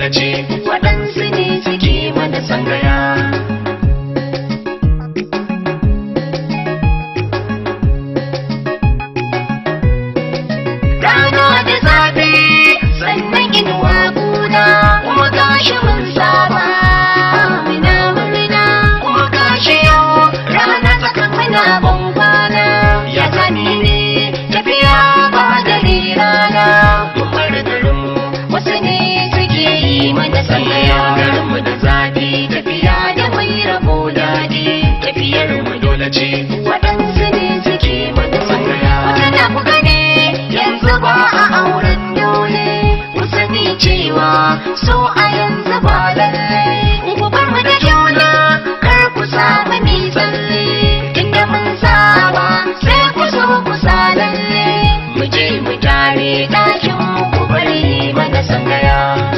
dole ce waɗansu ne suke mana sangaya rana da zafi sannan inuwa kuna kuma gashi mun saba muna murna kuma gashi yau rana tsakan muna ban kwana ya sani ne tafiya ba dare rana mun bar garinmu wasu ne suke yi mana sallaya garinmu da zafi tafiya da mai rabo daɗi tafiyar mu dole ce waɗansu ne suke mana sallaya wata na ku gane yanzu ba a auren dole ku sani cewa so a yanzu ba lalle ku bar mu da juna kar ku samu mi tsalle tunda mun saba sai ku so ku sa lalle mu je mu tare ɗakin mu ku bari mana sangaya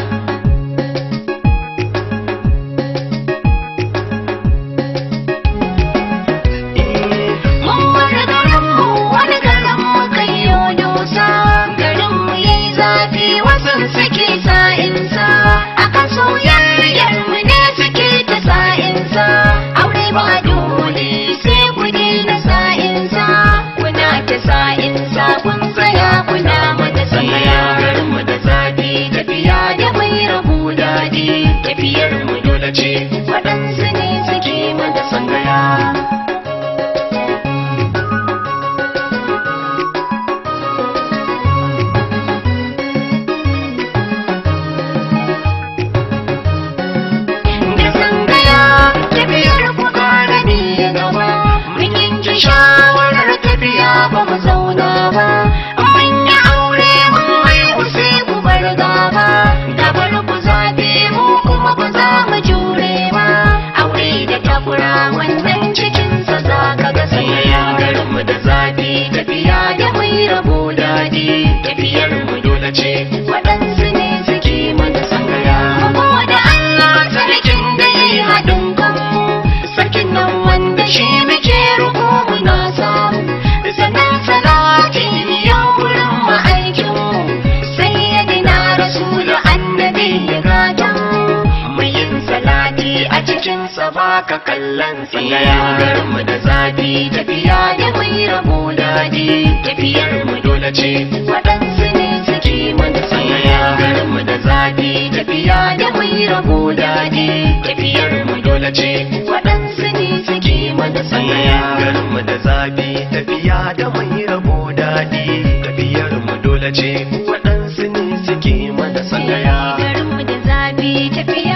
Mun wani garinmu wani garinmu kai yo dosa garinmu yayi zafi wasan suke sa'insa akan soyayyar mu ne suke ta sa'insa aure ba dole sai ku daina sa'insa kuna ta sa'insa kun tsaya kuna mata sangaya garinmu da zafi tafiya da mai rabu daɗi tafiyar mu dole ce waɗansu ne suke mata sangaya da sangaya tafiyar ku kara ne gaba mun yanke shawarar tafiya ba mu zauna ba mun yi aure mun haihu sai ku bar gaba gabar ku zabe mu kuma ba za mu jure ba aure da takura wannan cikinsa za ka ga sangaya garin mu da zafi tafiya da mai rabo daɗi tafiyar mu dole ce waɗansu ne suke mana sangaya mu da Allah sarkin da ya yi haɗin kanmu sarkin nan wanda shi muke ruku muna samu sannan salati ya wurin ma'aikinmu sai ya dina rasulu annabi ya gata mu yin salati a cikinsa ba ka kallon tsangaya garinmu da zafi tafiya da mai rabo daɗi tafiyar mu dole ce waɗansu ne suke mana tsangaya garinmu da zafi tafiya da mai rabo daɗi tafiyar mu dole ce waɗansu ne suke mana tsangaya garinmu da zafi tafiya da mai rabo daɗi tafiyar mu dole ce waɗansu ne suke mana tsangaya garinmu da zafi tafiya